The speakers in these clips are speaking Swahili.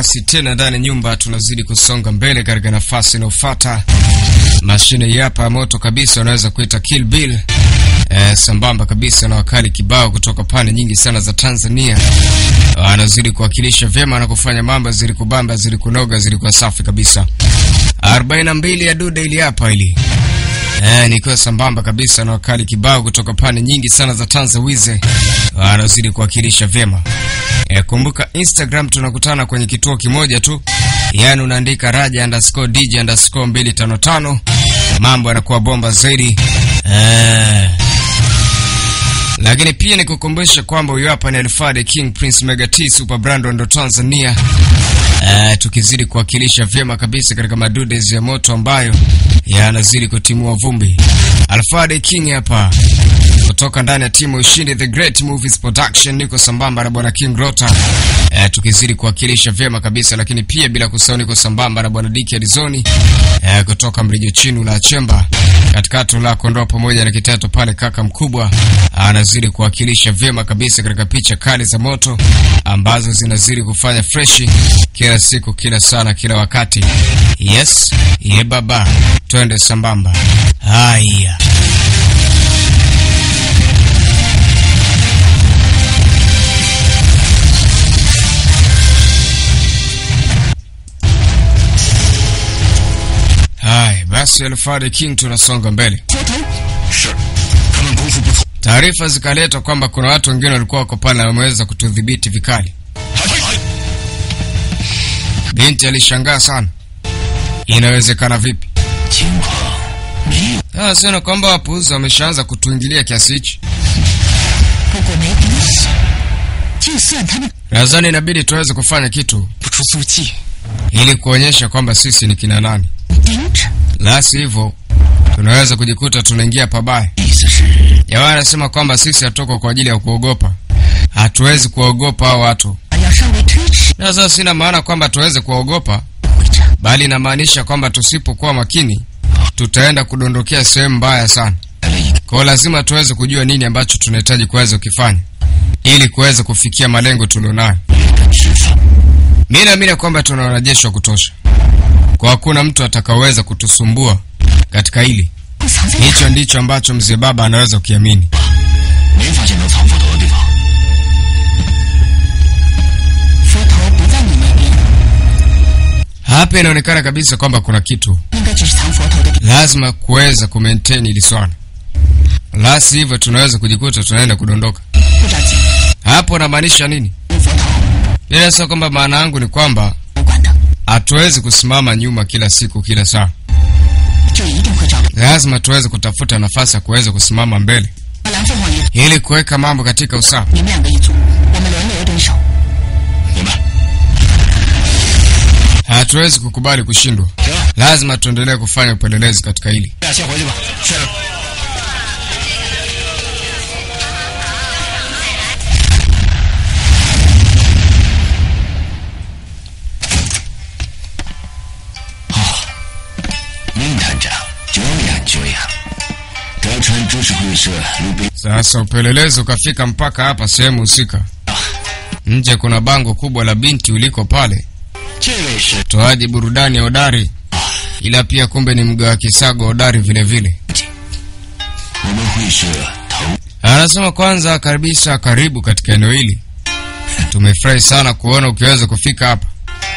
basi tena ndani ya nyumba tunazidi kusonga mbele katika nafasi inayofuata. Mashine hii hapa ya moto kabisa, unaweza kuita Kill Bill eh, sambamba kabisa na wakali kibao kutoka pande nyingi sana za Tanzania, anazidi kuwakilisha vyema na kufanya mambo zili kubamba zili kunoga zili kwa safi kabisa. 42 ya dude ili hapa ili Eh, nikiwa sambamba kabisa na wakali kibao kutoka pande nyingi sana za Tanzawize wanazidi kuwakilisha vyema. Eh, kumbuka Instagram tunakutana kwenye kituo kimoja tu, yaani unaandika raja underscore dj underscore 255 mambo yanakuwa bomba zaidi eh. Lakini pia nikukumbusha kwamba huyu hapa ni Alfade King Prince Mega T Super Brand ndo Tanzania. Uh, tukizidi kuwakilisha vyema kabisa katika madudes ya moto ambayo yanazidi kutimua vumbi. Alfade King hapa kutoka ndani ya timu Ushindi The Great Movies Production, niko sambamba na bwana King Rota uh, tukizidi kuwakilisha vyema kabisa, lakini pia bila kusahau niko sambamba na bwana Diki Arizoni uh, kutoka Mrijo Chinu la Chemba katikati la Kondoa pamoja na kitatu pale, kaka mkubwa anazidi kuwakilisha vyema kabisa katika picha kali za moto ambazo zinazidi kufanya freshi kila siku, kila sana, kila wakati. Yes, ye baba, twende sambamba. Haya. Haya basi, Alfred King, tunasonga mbele. 是，他们功夫不错。 Taarifa zikaletwa kwamba kuna watu wengine walikuwa wako pale na wameweza kutudhibiti vikali. 还还 Binti alishangaa sana, inawezekana vipi? 情况没有， Ah, siona kwamba wapuuzi wameshaanza kutuingilia kiasi hichi. 不过没关系，就算他们 Nadhani inabidi tuweze kufanya kitu 不出足迹， ili kuonyesha kwamba sisi ni kina nani, 盯着， la sivyo tunaweza kujikuta tunaingia pabaya. 意思是 Jamaa anasema kwamba sisi hatuko kwa ajili ya kuogopa, hatuwezi kuwaogopa hao watu. 要稍微推迟 Na sasa sina maana kwamba tuweze kuwaogopa, 会长， bali inamaanisha kwamba tusipokuwa makini tutaenda kudondokea sehemu mbaya sana. 来了一个 Kwa hiyo lazima tuweze kujua nini ambacho tunahitaji kuweza kukifanya ili kuweza kufikia malengo tulionayo. 月的执法， Mimi naamini kwamba tuna wanajeshi wa kutosha, kwa hakuna mtu atakaoweza kutusumbua katika hili. 不藏在哪 Hicho ndicho ambacho mzee baba anaweza kukiamini. 没发现能藏斧头的地方。 佛头不在你那边， Hapa inaonekana kabisa kwamba kuna kitu 应该就是藏佛头的地 lazima kuweza kumaintain hili swala, la sivyo tunaweza kujikuta tunaenda kudondoka. 不着急， Hapo namaanisha nini? 用佛头 Bila sio kwamba maana yangu ni kwamba 不管的， hatuwezi kusimama nyuma kila siku kila saa, 这一定会照顾。 lazima tuweze kutafuta nafasi ya kuweza kusimama mbele 把蓝凤凰一， ili kuweka mambo katika usawa. 你们两个一组，我们轮流蹲守。 明白？ Hatuwezi kukubali kushindwa, 行， lazima tuendelee kufanya upelelezi katika hili. 俩先回去吧。是。 明探长，久仰久仰。德川株式会社鲁滨 Sasa upelelezi ukafika mpaka hapa sehemu husika. Nje kuna bango kubwa la binti uliko pale, 这位是 toaji burudani hodari, ila pia kumbe ni mgawa kisago hodari vile vile. 我们会社头 Anasema kwanza kabisa, karibu katika eneo hili. Tumefurahi sana kuona ukiweza kufika hapa.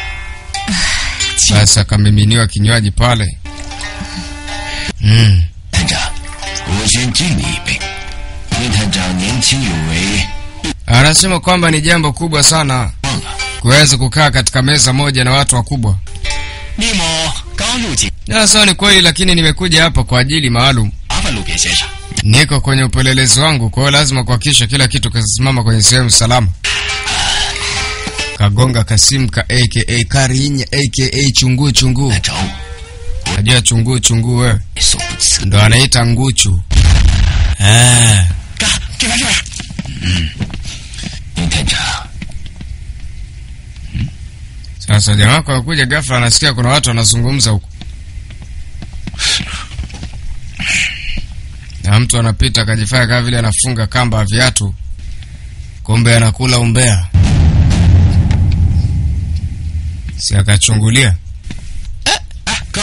Basi akamiminiwa kinywaji pale. Mm. 探长，我先敬你一杯。明探长年轻有为， Anasema kwamba ni jambo kubwa sana 忘了。 kuweza kukaa katika meza moja na watu wakubwa. 厉某刚入警， Sasa ni kweli, lakini nimekuja hapa kwa ajili maalum. 麻烦路边先生。 Niko kwenye upelelezi wangu, kwa hiyo lazima kuhakikisha kila kitu kasimama kwenye sehemu salama. Kagonga Kasimka aka Karinya aka chunguu chunguu. 来找我， Najua chunguu chunguu wewe 所不辞。 ndo anaita nguchu. Ah, 干，这边这边。嗯，明探长， sasa jamaa wako anakuja ghafla, anasikia kuna watu wanazungumza huko, na mtu anapita akajifanya kama vile anafunga kamba ya viatu, kumbe anakula umbea. si akachungulia. 哎，哥，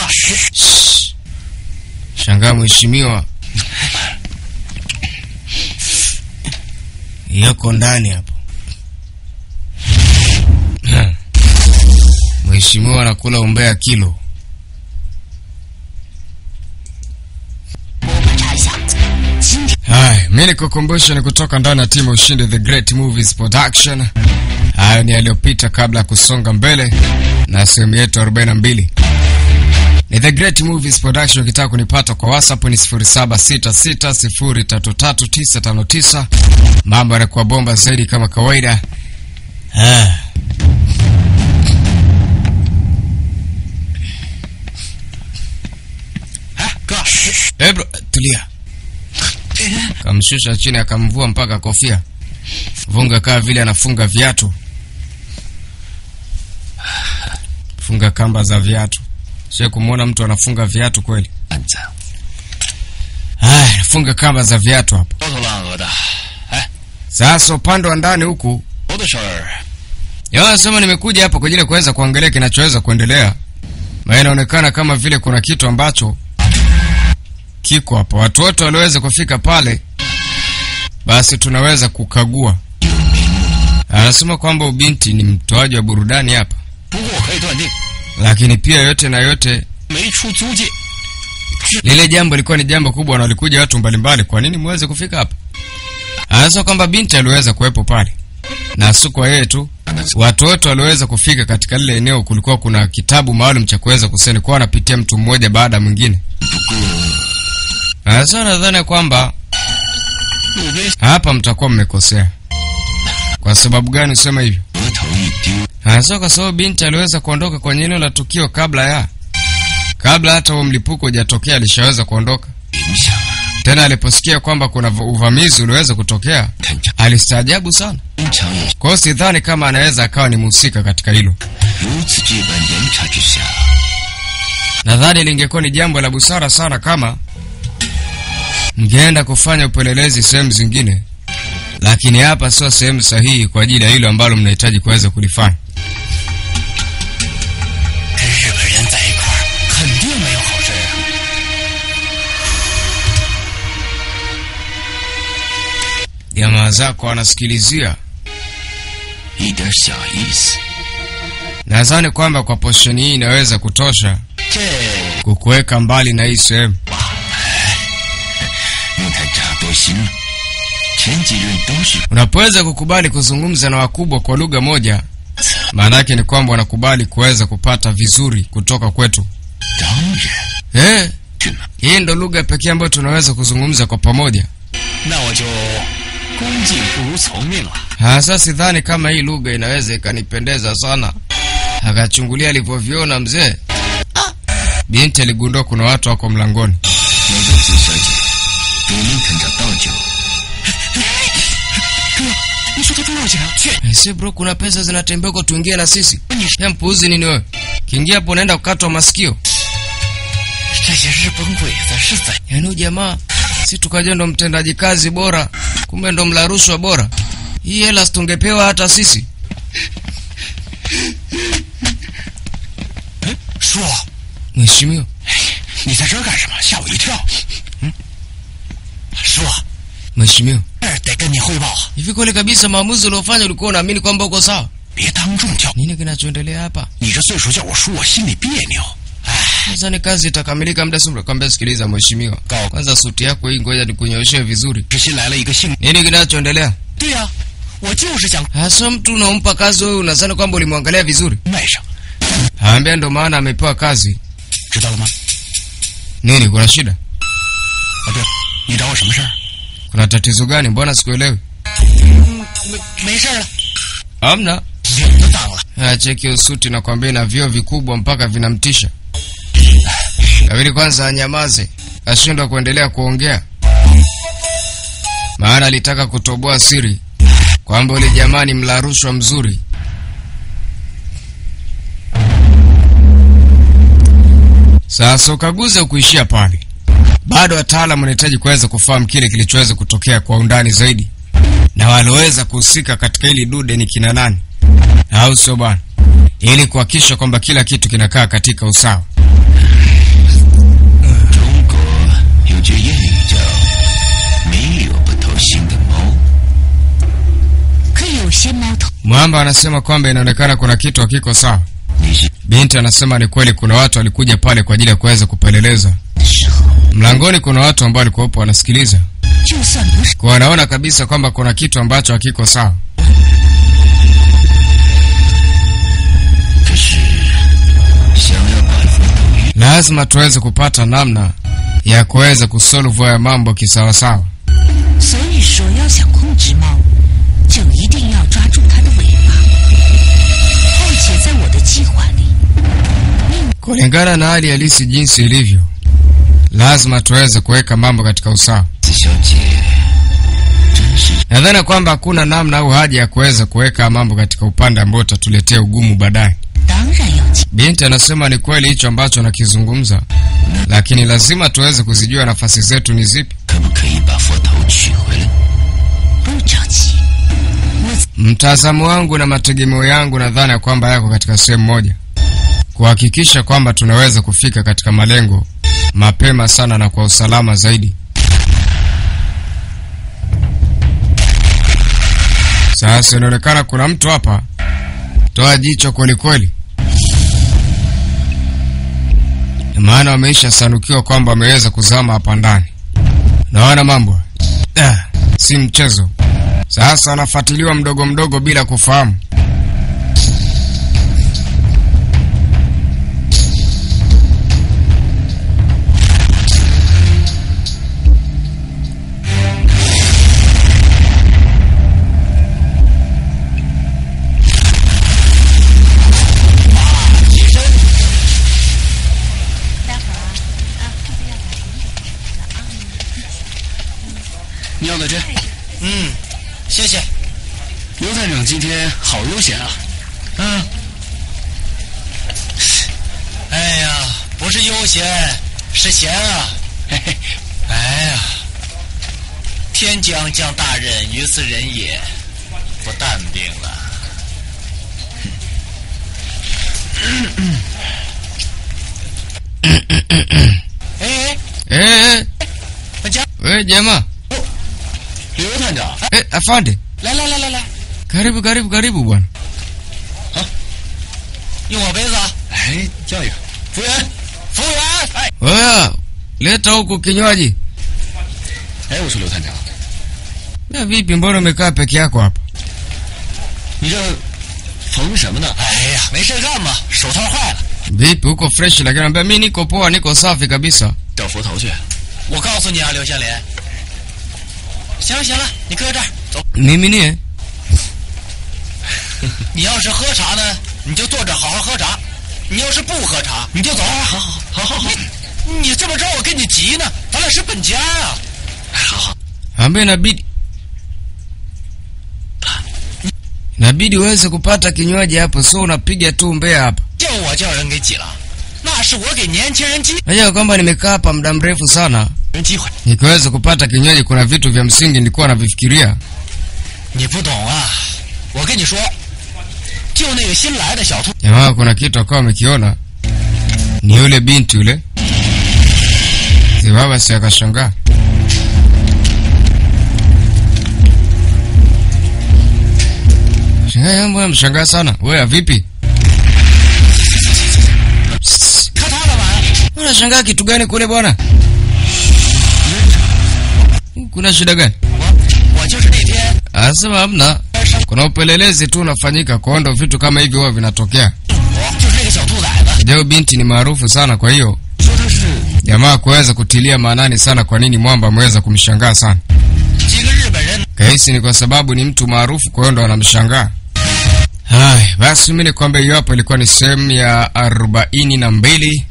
Shangaa mheshimiwa yako ndani hapo. Mheshimiwa anakula umbea kilo. 我查一下，今天 Haya, mi nikukumbusha ni kutoka ndani ya timu ushindi The Great Movies Production. Hayo ni yaliyopita kabla ya kusonga mbele na sehemu yetu 42. Ni The Great Movies Production. Ukitaka kunipata kwa WhatsApp ni 0766033959. Mambo yanakuwa bomba zaidi kama kawaida. Ah. Eh, bro, tulia. Kamshusha chini akamvua mpaka kofia. Vunga kaa vile anafunga viatu. Funga kamba za viatu. Sio kumwona mtu anafunga viatu kweli. 案子， Haya, funga kamba za viatu hapo. 焦头烂额的。哎， Sasa upande wa ndani huku 我的事儿， Yeye anasema nimekuja hapa kwa ajili ya kuweza kuangalia kinachoweza kuendelea. Maana inaonekana kama vile kuna kitu ambacho kiko hapa. Watu wote walioweza kufika pale, basi tunaweza kukagua. Anasema kwamba ubinti ni mtoaji wa burudani hapa, 不过可以断定， lakini pia yote na yote, 没出租界， lile jambo lilikuwa ni jambo kubwa na walikuja watu mbalimbali. Kwa nini muweze kufika hapa? Anasema kwamba binti aliweza kuwepo pale na si kwa yeye tu, watu wote walioweza kufika katika lile eneo, kulikuwa kuna kitabu maalum cha kuweza kuseni kwa anapitia mtu mmoja baada ya mwingine. 不过 Sasa nadhani kwamba 路边 hapa mtakuwa mmekosea. Kwa sababu gani usema hivyo? 额头一丢， Hasa kwa sababu binti aliweza kuondoka kwenye eneo la tukio kabla ya kabla hata huo mlipuko hujatokea, alishaweza kuondoka. 影响了 Tena aliposikia kwamba kuna v- uvamizi uliweza kutokea, 探长， alistaajabu sana. 经常也 Kwa hiyo sidhani kama anaweza akawa ni mhusika katika hilo. 如此这般严查之下， Nadhani lingekuwa ni jambo la busara sana kama mngeenda kufanya upelelezi sehemu zingine, lakini hapa sio sehemu sahihi kwa ajili ya hilo ambalo mnahitaji kuweza kulifanya. 跟日本人在一块儿，肯定没有好事啊。 Jamaa zako wanasikilizia. 一点小意思， Nadhani kwamba kwa posheni hii inaweza kutosha 这 kukuweka mbali na hii sehemu. 陆探长多心了。前几任都是 Unapoweza kukubali kuzungumza na wakubwa kwa lugha moja, maana yake ni kwamba wanakubali kuweza kupata vizuri kutoka kwetu. 当然， Eh, 是吗？ hii ndo lugha pekee ambayo tunaweza kuzungumza kwa pamoja. 那我就恭敬不如从命了。 Hasa sidhani kama hii lugha inaweza ikanipendeza sana. Akachungulia alivyoviona mzee. Binti aligundua kuna watu wako mlangoni. 美国子小姐给林探长倒酒。哥，你说他多少钱啊？去， Eh, si bro, kuna pesa zinatembea huko, tuingie na sisi. Ya mpuuzi nini wewe? Kiingia hapo unaenda kukatwa masikio. 这些日本鬼子是怎？ Yaani huyu jamaa si tukaja ndo mtendaji kazi bora, kumbe ndo mla rushwa bora. Hii hela tungepewa hata sisi. 叔， Mheshimiwa, 你在这儿干什么？吓我一跳。嗯，叔， mheshimiwa, 这儿得跟你汇报啊， hivi kweli kabisa maamuzi uliofanya ulikuwa unaamini kwamba uko sawa? 别当众叫。 Nini kinachoendelea hapa? 你这岁数叫我叔，我心里别扭。哎， Sasa ni kazi itakamilika muda si mrefu. Kwambia sikiliza mheshimiwa, Kaa. kwanza suti yako hii ngoja nikunyooshe vizuri. 这新来了一个姓。 Nini kinachoendelea? 对呀、我就是想 Hasa mtu unaompa kazi wewe unadhani kwamba ulimwangalia vizuri? 卖上， Haambia ndo maana amepewa kazi. 知道了吗？ Nini, kuna shida? 啊，对了，你找我什么事儿？ Kuna tatizo gani? Mbona sikuelewi? 没没事儿了， Hamna. 脸都当了。 Haya, cheki usuti na kwambia na vioo vikubwa mpaka vinamtisha. Kabidi kwanza anyamaze, ashindwa kuendelea kuongea, maana alitaka kutoboa siri kwamba ule jamaa ni mla rushwa mzuri. Sasa ukaguzi ukuishia pale, bado wataalamu wanahitaji kuweza kufahamu kile kilichoweza kutokea kwa undani zaidi, na walioweza kuhusika katika hili dude ni kina nani, au sio bwana? ili kuhakikisha kwamba kila kitu kinakaa katika usawa. 中国有句谚语叫“没有不偷腥的猫可有些猫头 Mwamba anasema kwamba inaonekana kuna kitu hakiko sawa. ”。 你是 Binti anasema ni kweli, kuna watu walikuja pale kwa ajili ya kuweza kupeleleza. 的时候， Mlangoni kuna watu ambao walikuwepo wanasikiliza, 就算不是 kwa wanaona kabisa kwamba kuna kitu ambacho hakiko sawa. 可是想要把佛头运 Lazima tuweze kupata namna ya kuweza kusolve haya mambo kisawasawa. 所以说，要想控制猫，就一定要抓住它的尾巴。况且在我的计划里， Kulingana na hali halisi jinsi ilivyo, lazima tuweze kuweka mambo katika usawa. 子小姐真是 Nadhani kwamba hakuna namna au haja ya kuweza kuweka mambo katika upande ambao utatuletea ugumu baadaye. 当然要记 Binti anasema ni kweli hicho ambacho anakizungumza, lakini lazima tuweze kuzijua nafasi zetu ni zipi. 可不可以把佛头取回来？ 不着急。我 Mtazamo wangu na mategemeo yangu nadhani ya kwamba yako katika sehemu moja, kuhakikisha kwamba tunaweza kufika katika malengo mapema sana na kwa usalama zaidi. Sasa inaonekana kuna mtu hapa, toa jicho kweli kweli, maana wameisha sanukiwa kwamba wameweza kuzama hapa ndani. Naona mambo ah, si mchezo. Sasa anafuatiliwa mdogo mdogo bila kufahamu. 《妙的针》。嗯，谢谢。刘探长今天好悠闲啊。嗯。哎呀，不是悠闲，是闲啊。嘿嘿。哎呀，天将降大任于斯人也，不淡定了。哎， Eh, 我家 we jamaa 刘探长， eh, afande, 来来来来来， karibu karibu karibu bwana. 用我杯子啊！哎，叫一个服务员，服务员！哎 Oya, leta huku kinywaji. 哎，我说刘探长， Na vipi, mbona umekaa peke yako hapa? 你这缝什么呢？哎呀，没事干嘛，手套坏了， Vipi, uko fresh? Lakini anambia mimi niko poa, niko safi kabisa. 找佛头去。我告诉你啊，刘香莲。行了行了，你搁这儿走。 Mimi nie 你要是喝茶呢，你就坐着好好喝茶；你要是不喝茶，你就走。好好好好好。你这么着，我跟你急呢，咱俩是本家啊。好好。 ambayo inabidi inabidi uweze kupata kinywaji hapo, so unapiga tu mbea hapa. 叫我叫人给挤了，那是我给年轻人机 Najua kwamba nimekaa hapa muda mrefu sana, 人机会。 nikiweza kupata kinywaji, kuna vitu vya msingi nilikuwa navifikiria. 你不懂啊！我跟你说，就那个新来的小兔， Jamaa kuna kitu akawa amekiona, ni yule binti yule. Baba si akashangaa. Shangaa, mbona mshangaa sana? Wewe vipi? 看他干嘛呀？ Unashangaa kitu gani kule bwana? Kuna shida gani? 我我就是那天 Anasema hamna. 上 Kuna upelelezi tu unafanyika, kwa hiyo ndo vitu kama hivi huwa vinatokea. 我就是那个小兔崽子， Leo binti ni maarufu sana, kwa hiyo 说他是 jamaa kuweza kutilia maanani sana kwa nini mwamba ameweza kumshangaa sana. 几个日本人， Kahisi ni kwa sababu ni mtu maarufu, kwa hiyo ndo anamshangaa. Haya, basi mimi nikwambia hiyo hapo ilikuwa ni sehemu ya arobaini na mbili.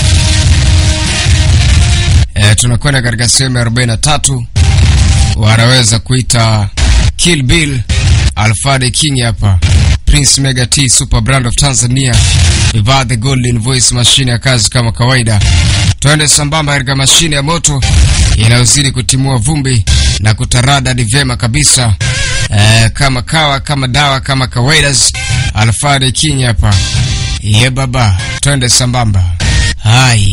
E, tunakwenda katika sehemu ya arobaini na tatu. Wanaweza kuita Kill Bill, Alfred King hapa, Prince Mega T, Super Brand of Tanzania, Iva the Golden Voice, mashine ya kazi kama kawaida. Twende sambamba katika mashine ya moto inayozidi kutimua vumbi na kutaradadi vyema kabisa eh, kama kawa kama dawa kama kawaida. Alfred King hapa ye baba, twende sambamba. Hai